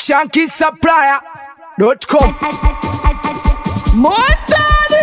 shankisupplier.com Motari!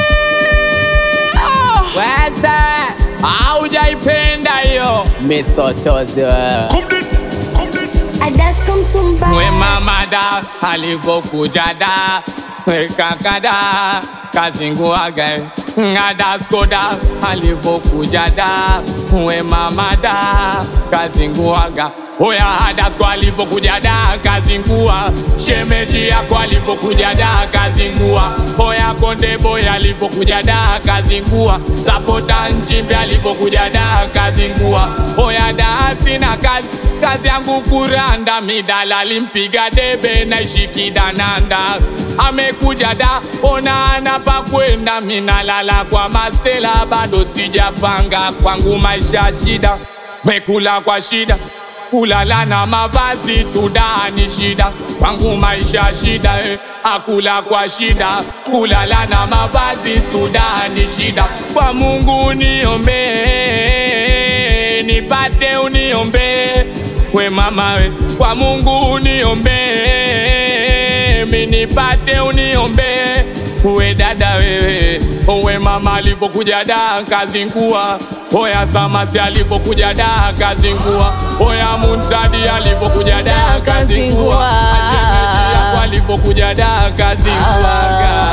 Weza haujaipenda hiyo misotozi wewe. Adasko Mtumba mwe mama da alivyokuja da mwe kaka da kazinguaga ngadaskoda alivyokuja da mwe mama da kazinguaga Oya Adasko alivyokuja da kazingua, shemeji yako alivyokuja da kazingua, oya Konde Boy alivyokuja da kazingua, Sapota Nchimbi alivyokuja da kazingua, oya da sina kazi kazi yangu kuranda, midala limpiga debe na ishikidananda amekuja da ona ana pa kwenda, minalala kwa masela, bado sijapanga kwangu maisha shida, mekula kwa shida kulala na mavazi tudani shida kwangu maisha shida eh. akula kwa shida kulala na mavazi tudani shida kwa Mungu niombe nipate uniombe we mama we kwa Mungu uniombe mi nipate uniombe we dada wewe we mama alipokuja da kazingua oya samasi alipokuja da kazingua oya muntadi alipokuja da kazingua ashemeji yako alipokuja da kazinguaga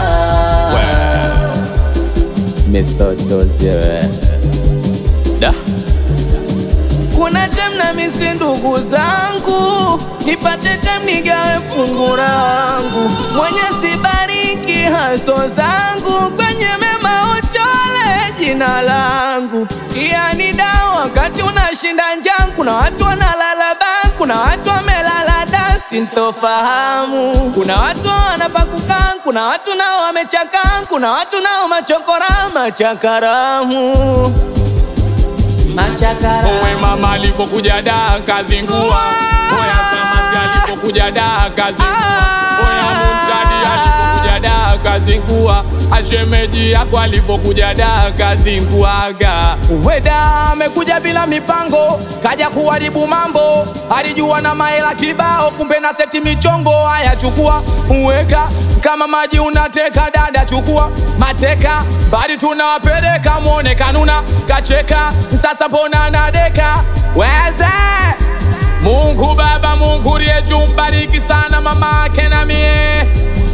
misotozi wewe da Kuna tem na misi ndugu zangu, nipate tem nigawe fungu langu. Mwenye sibariki haso zangu, kwenye mema uchole jina langu. Yani da wakati unashinda njaa, kuna watu wanalala baa, kuna watu wamelala da, sintofahamu. Kuna watu wanapakukaa, kuna watu nao wamechakaa, kuna watu nao machokora machakaramu machakara Owe mama alipokuja da kazingua Oya samaki alipokuja da kazingua Oya muntadi alipokuja da kazingua Ashemeji yako alipokuja da kazinguaga Weda amekuja bila mipango Kaja kuharibu mambo Alijua na maela kibao Kumbe na seti michongo Haya chukua uweka kama maji unateka dada chukua mateka bali tunawapeleka mwone kanuna kacheka sasa mbona nadeka weze Mungu Baba Mungu liye juu mbariki sana mama ake na mie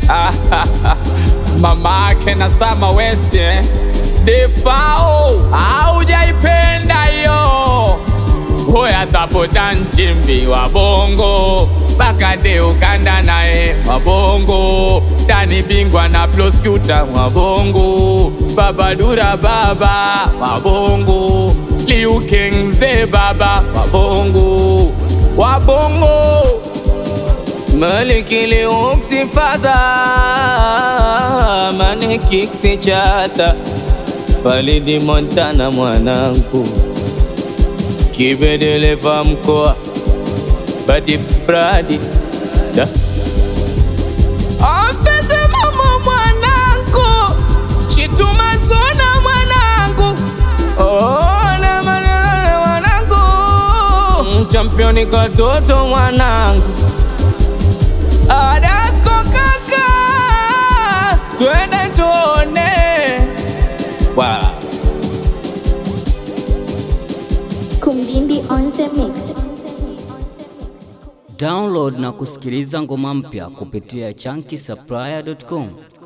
mama ake na Sama West eh. defao aujaipenda hiyo Hoya sapota nchimbi wa bongo Bakade ukanda naye wa bongo Dani bingwa na proskuta wa bongo Babadura baba wa bongo Liu King mzee baba wa bongo Wa bongo Maliki liuksi faza Mane kiksi chata Falidi Montana mwanangu Kibedeleva mkoa Badi Bradi da. Afete mama mwanangu Chituma zona mwanangu Ona manene mwanangu Championi katoto mwanangu Adasko kaka Twende tuone wow. Kumdindi on the mix Download na kusikiliza ngoma mpya kupitia chunky supplier.com.